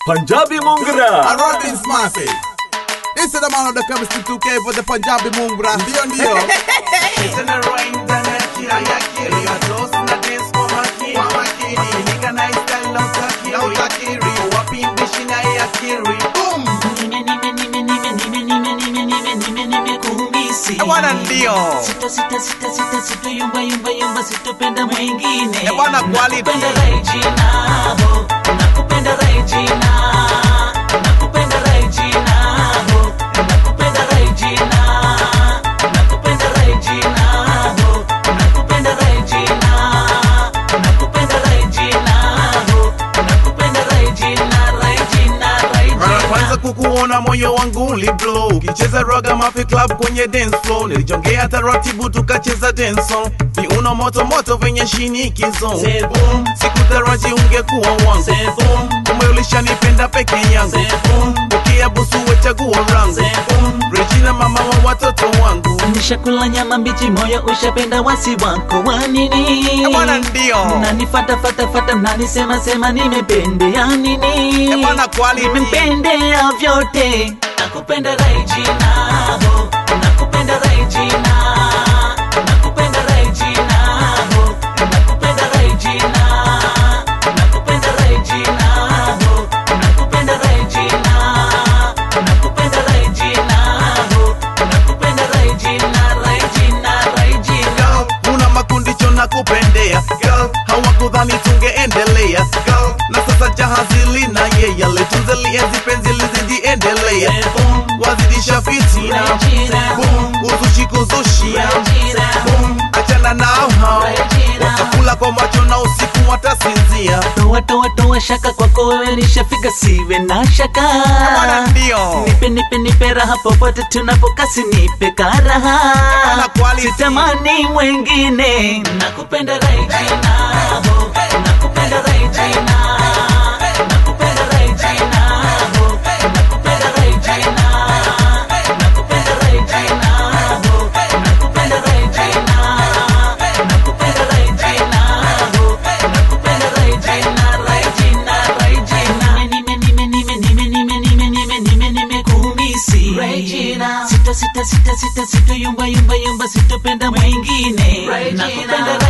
Punjabi Mungra. And Robin Smarty. This is the man of the chemistry 2K for the Punjabi Mungra. Ndio ndio. Boom. Eh, bwana ndio Sita sita sita sita sita yumba yumba yumba sitopenda mwingine. Eh, bwana quality. Nakupenda Regina, ho. Nakupenda Regina. Nakupenda Regina, ho. Nakupenda Regina. Nakupenda Regina, ho. Nakupenda Regina. Nakupenda Regina, ho. Nakupenda Regina, Regina, mara Regina. kwanza kukuona moyo wangu uliblow ukicheza raga mafi club kwenye dance floor nilijongea taratibu tukacheza dance song viuno moto moto venye shinikizo Say boom, sikutaraji ungekuwa wangu say boom, kumbe ulishanipenda peke yangu say boom, ukia busu wechaguo rangu say boom. Regina mama wa watoto wangu Nishakula nyama mbichi, moyo ushapenda wasi wako wa nini? Eh, bwana ndio Mnanifata fata fata, mnanisema sema nimependea nini? Eh, bwana quality. Nimependea vyote, nakupenda Regina, ho. nakupenda Regina, nakupenda Regina, ho. nakupenda Regina, nakupenda Regina, ho. nakupenda Regina, nakupenda Regina, ho. nakupenda Regina, Regina, Regina. Girl, una makundicho na kupendea Girl, hawakudhani tungeendelea Girl, na sasa jahazi lina yeye litunze lienzi penzi lizijiendelea Boom, wazidisha fitina Regina. Boom, kuzushi kuzushia Regina. Boom, achana nao hao Regina. watakula kwa macho na usiku watasinzia Toa toa toa shaka kwako wewe nishafika, siwe na shaka. Bwana ndio Nipe nipe nipe raha popote tunapokasi, nipe karaha. Bwana quality. Sitamani mwengine, nakupenda Regina, ho. nakupenda Regina, nakupenda Regina, ho. nakupenda Regina, nakupenda Regina, ho. nakupenda Regina, nakupenda Regina, ho. nakupenda Regina, Regina, Regina. Nime nime nime nime nime nime nime nime nime kumisi Regina. Sita sita sita sita sita yumba yumba yumba sitopenda mwingine. Nakupenda